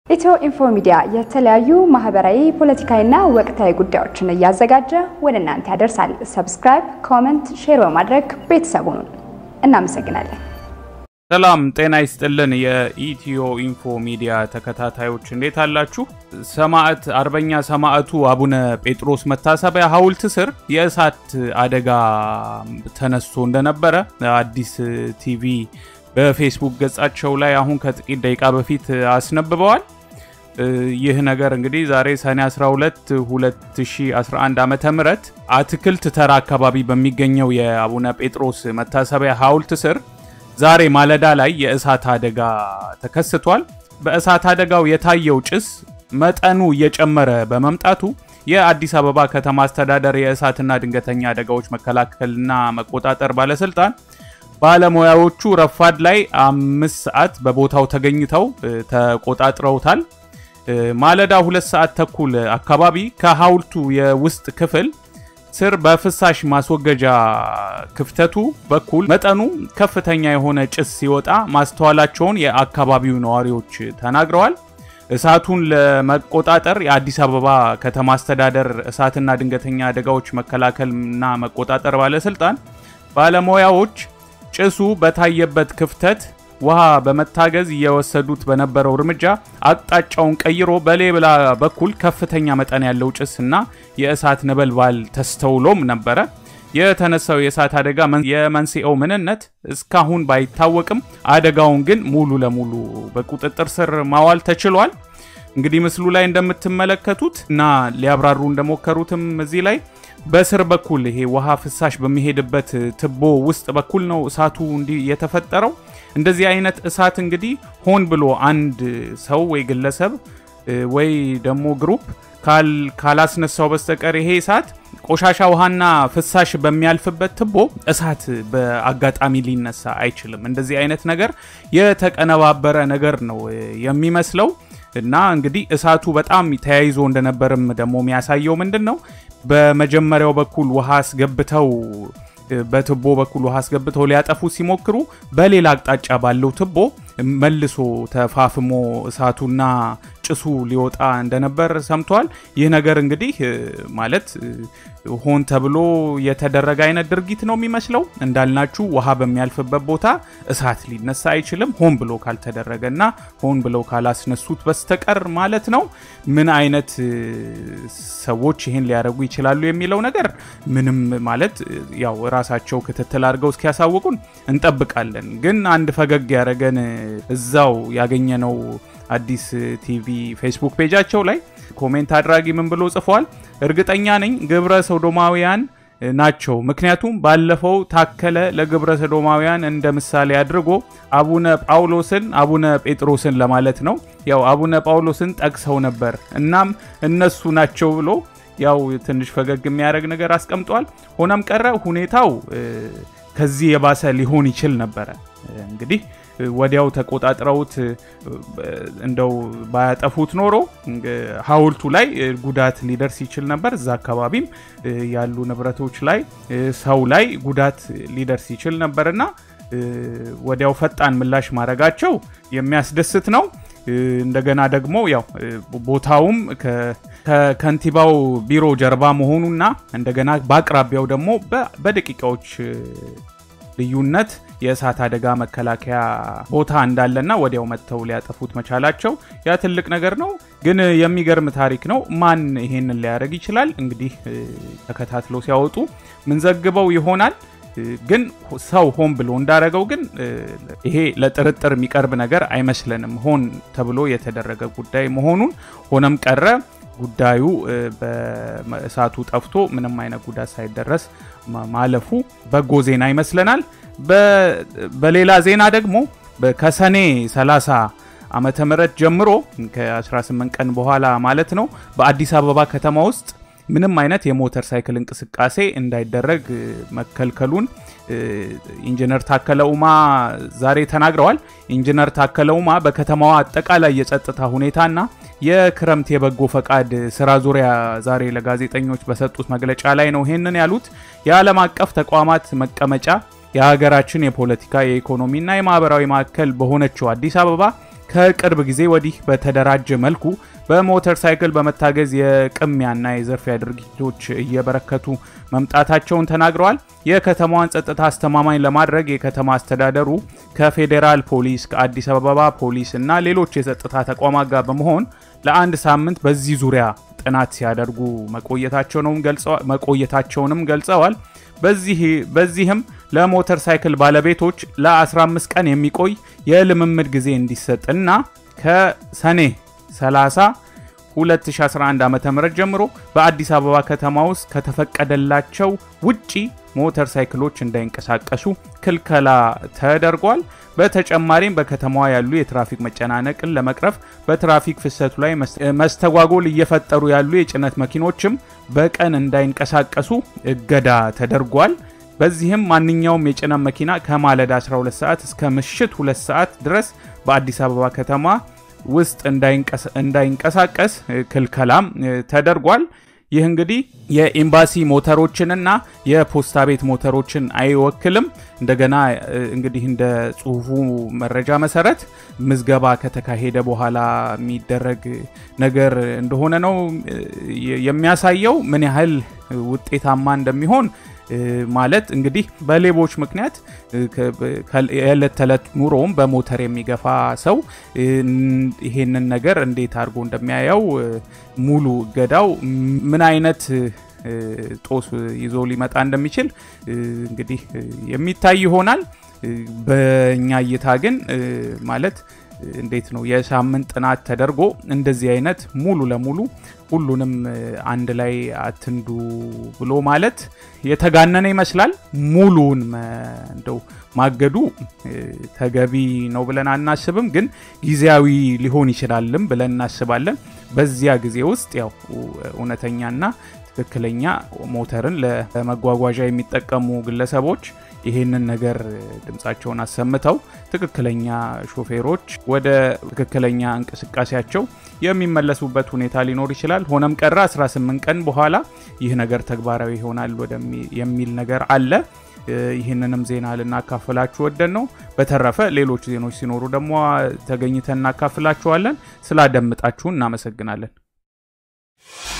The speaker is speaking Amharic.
ኢትዮ ኢንፎ ሚዲያ የተለያዩ ማህበራዊ፣ ፖለቲካዊና ወቅታዊ ጉዳዮችን እያዘጋጀ ወደ እናንተ ያደርሳል። ሰብስክራይብ፣ ኮመንት፣ ሼር በማድረግ ቤተሰቡን እናመሰግናለን። ሰላም ጤና ይስጥልን። የኢትዮ ኢንፎ ሚዲያ ተከታታዮች እንዴት አላችሁ? ሰማዕት አርበኛ ሰማዕቱ አቡነ ጴጥሮስ መታሰቢያ ሐውልት ስር የእሳት አደጋ ተነስቶ እንደነበረ አዲስ ቲቪ በፌስቡክ ገጻቸው ላይ አሁን ከጥቂት ደቂቃ በፊት አስነብበዋል። ይህ ነገር እንግዲህ ዛሬ ሰኔ 12 2011 ዓመተ ምህረት አትክልት ተራ አካባቢ በሚገኘው የአቡነ ጴጥሮስ መታሰቢያ ሐውልት ስር ዛሬ ማለዳ ላይ የእሳት አደጋ ተከስቷል። በእሳት አደጋው የታየው ጭስ መጠኑ እየጨመረ በመምጣቱ የአዲስ አበባ ከተማ አስተዳደር የእሳትና ድንገተኛ አደጋዎች መከላከልና መቆጣጠር ባለስልጣን ባለሙያዎቹ ረፋድ ላይ አምስት ሰዓት በቦታው ተገኝተው ተቆጣጥረውታል። ማለዳ ሁለት ሰዓት ተኩል አካባቢ ከሐውልቱ የውስጥ ክፍል ስር በፍሳሽ ማስወገጃ ክፍተቱ በኩል መጠኑ ከፍተኛ የሆነ ጭስ ሲወጣ ማስተዋላቸውን የአካባቢው ነዋሪዎች ተናግረዋል። እሳቱን ለመቆጣጠር የአዲስ አበባ ከተማ አስተዳደር እሳትና ድንገተኛ አደጋዎች መከላከልና መቆጣጠር ባለስልጣን ባለሙያዎች ጭሱ በታየበት ክፍተት ውሃ በመታገዝ እየወሰዱት በነበረው እርምጃ አቅጣጫውን ቀይሮ በሌላ በኩል ከፍተኛ መጠን ያለው ጭስ እና የእሳት ነበልባል ተስተውሎም ነበረ። የተነሳው የእሳት አደጋ የመንስኤው ምንነት እስካሁን ባይታወቅም አደጋውን ግን ሙሉ ለሙሉ በቁጥጥር ስር ማዋል ተችሏል። እንግዲህ ምስሉ ላይ እንደምትመለከቱት እና ሊያብራሩ እንደሞከሩትም እዚህ ላይ በስር በኩል ይሄ ውሃ ፍሳሽ በሚሄድበት ትቦ ውስጥ በኩል ነው እሳቱ እንዲህ የተፈጠረው። እንደዚህ አይነት እሳት እንግዲህ ሆን ብሎ አንድ ሰው ወይ ግለሰብ ወይ ደግሞ ግሩፕ ካላስነሳው በስተቀር ይሄ እሳት ቆሻሻ ውሃና ፍሳሽ በሚያልፍበት ትቦ እሳት በአጋጣሚ ሊነሳ አይችልም። እንደዚህ አይነት ነገር የተቀነባበረ ነገር ነው የሚመስለው እና እንግዲህ እሳቱ በጣም ተያይዞ እንደነበርም ደግሞ የሚያሳየው ምንድን ነው በመጀመሪያው በኩል ውሃ አስገብተው በትቦ በኩል ውሃ አስገብተው ሊያጠፉ ሲሞክሩ በሌላ አቅጣጫ ባለው ትቦ መልሶ ተፋፍሞ እሳቱና ጭሱ ሊወጣ እንደነበር ሰምተዋል። ይህ ነገር እንግዲህ ማለት ሆን ተብሎ የተደረገ አይነት ድርጊት ነው የሚመስለው። እንዳልናችሁ ውሃ በሚያልፍበት ቦታ እሳት ሊነሳ አይችልም፣ ሆን ብሎ ካልተደረገ እና ሆን ብለው ካላስነሱት በስተቀር ማለት ነው። ምን አይነት ሰዎች ይህን ሊያደርጉ ይችላሉ የሚለው ነገር ምንም ማለት ያው ራሳቸው ክትትል አድርገው እስኪያሳውቁን እንጠብቃለን። ግን አንድ ፈገግ ያደረገን እዛው ያገኘነው አዲስ ቲቪ ፌስቡክ ፔጃቸው ላይ ኮሜንት አድራጊ ምን ብሎ ጽፏል? እርግጠኛ ነኝ ግብረ ሶዶማውያን ናቸው። ምክንያቱም ባለፈው ታከለ ለግብረ ሰዶማውያን እንደ ምሳሌ አድርጎ አቡነ ጳውሎስን አቡነ ጴጥሮስን ለማለት ነው ያው አቡነ ጳውሎስን ጠቅሰው ነበር። እናም እነሱ ናቸው ብሎ ያው ትንሽ ፈገግ የሚያደርግ ነገር አስቀምጧል። ሆነም ቀረ ሁኔታው ከዚህ የባሰ ሊሆን ይችል ነበረ እንግዲህ ወዲያው ተቆጣጥረውት እንደው ባያጠፉት ኖሮ ሐውልቱ ላይ ጉዳት ሊደርስ ይችል ነበር። እዛ አካባቢም ያሉ ንብረቶች ላይ ሰው ላይ ጉዳት ሊደርስ ይችል ነበርና ወዲያው ፈጣን ምላሽ ማድረጋቸው የሚያስደስት ነው። እንደገና ደግሞ ያው ቦታውም ከከንቲባው ቢሮ ጀርባ መሆኑና እንደገና በአቅራቢያው ደግሞ በደቂቃዎች ልዩነት የእሳት አደጋ መከላከያ ቦታ እንዳለና ወዲያው መጥተው ሊያጠፉት መቻላቸው ያ ትልቅ ነገር ነው። ግን የሚገርም ታሪክ ነው። ማን ይሄንን ሊያደርግ ይችላል? እንግዲህ ተከታትለው ሲያወጡ ምንዘግበው ይሆናል። ግን ሰው ሆን ብሎ እንዳረገው ግን ይሄ ለጥርጥር የሚቀርብ ነገር አይመስለንም። ሆን ተብሎ የተደረገ ጉዳይ መሆኑን ሆነም ቀረ ጉዳዩ በእሳቱ ጠፍቶ ምንም አይነት ጉዳት ሳይደረስ ማለፉ በጎ ዜና ይመስለናል። በሌላ ዜና ደግሞ ከሰኔ 30 ዓመተ ምህረት ጀምሮ ከ18 ቀን በኋላ ማለት ነው በአዲስ አበባ ከተማ ውስጥ ምንም አይነት የሞተር ሳይክል እንቅስቃሴ እንዳይደረግ መከልከሉን ኢንጂነር ታከለ ኡማ ዛሬ ተናግረዋል። ኢንጂነር ታከለ ኡማ በከተማዋ አጠቃላይ የጸጥታ ሁኔታና የክረምት የበጎ ፈቃድ ስራ ዙሪያ ዛሬ ለጋዜጠኞች በሰጡት መግለጫ ላይ ነው ይህንን ያሉት። የዓለም አቀፍ ተቋማት መቀመጫ የሀገራችን የፖለቲካ የኢኮኖሚና የማህበራዊ ማዕከል በሆነችው አዲስ አበባ ከቅርብ ጊዜ ወዲህ በተደራጀ መልኩ በሞተር ሳይክል በመታገዝ የቅሚያና የዘርፊያ ድርጊቶች እየበረከቱ መምጣታቸውን ተናግረዋል። የከተማዋን ጸጥታ አስተማማኝ ለማድረግ የከተማ አስተዳደሩ ከፌዴራል ፖሊስ፣ ከአዲስ አበባ ፖሊስ እና ሌሎች የጸጥታ ተቋማት ጋር በመሆን ለአንድ ሳምንት በዚህ ዙሪያ ጥናት ሲያደርጉ መቆየታቸውንም ገልጸዋል። በዚህም ለሞተር ሳይክል ባለቤቶች ለ15 ቀን የሚቆይ የልምምድ ጊዜ እንዲሰጥ እና ከሰኔ 30 2011 ዓ.ም ጀምሮ በአዲስ አበባ ከተማ ውስጥ ከተፈቀደላቸው ውጪ ሞተር ሳይክሎች እንዳይንቀሳቀሱ ክልከላ ተደርጓል። በተጨማሪም በከተማዋ ያሉ የትራፊክ መጨናነቅን ለመቅረፍ በትራፊክ ፍሰቱ ላይ መስተጓጎል እየፈጠሩ ያሉ የጭነት መኪኖችም በቀን እንዳይንቀሳቀሱ እገዳ ተደርጓል። በዚህም ማንኛውም የጭነት መኪና ከማለዳ 12 ሰዓት እስከ ምሽት 2 ሰዓት ድረስ በአዲስ አበባ ከተማ ውስጥ እንዳይንቀሳቀስ ክልከላም ተደርጓል። ይህ እንግዲህ የኤምባሲ ሞተሮችንና የፖስታ ቤት ሞተሮችን አይወክልም። እንደገና እንግዲህ እንደ ጽሁፉ መረጃ መሰረት ምዝገባ ከተካሄደ በኋላ የሚደረግ ነገር እንደሆነ ነው የሚያሳየው። ምን ያህል ውጤታማ እንደሚሆን ማለት እንግዲህ በሌቦች ምክንያት የዕለት ተዕለት ኑሮውም በሞተር የሚገፋ ሰው ይሄንን ነገር እንዴት አድርጎ እንደሚያየው ሙሉ እገዳው ምን አይነት ጦስ ይዞ ሊመጣ እንደሚችል እንግዲህ የሚታይ ይሆናል። በእኛ እይታ ግን ማለት እንዴት ነው የሳምንት ጥናት ተደርጎ እንደዚህ አይነት ሙሉ ለሙሉ ሁሉንም አንድ ላይ አትንዱ ብሎ ማለት የተጋነነ ይመስላል። ሙሉውን እንደው ማገዱ ተገቢ ነው ብለን አናስብም፣ ግን ጊዜያዊ ሊሆን ይችላልም ብለን እናስባለን። በዚያ ጊዜ ውስጥ ያው እውነተኛና ትክክለኛ ሞተርን ለመጓጓዣ የሚጠቀሙ ግለሰቦች ይሄንን ነገር ድምፃቸውን አሰምተው ትክክለኛ ሾፌሮች ወደ ትክክለኛ እንቅስቃሴያቸው የሚመለሱበት ሁኔታ ሊኖር ይችላል። ሆነም ቀረ 18 ቀን በኋላ ይህ ነገር ተግባራዊ ይሆናል የሚል ነገር አለ። ይህንንም ዜና ልናካፍላችሁ ወደን ነው። በተረፈ ሌሎች ዜኖች ሲኖሩ ደግሞ ተገኝተን እናካፍላችኋለን። ስላደምጣችሁን እናመሰግናለን።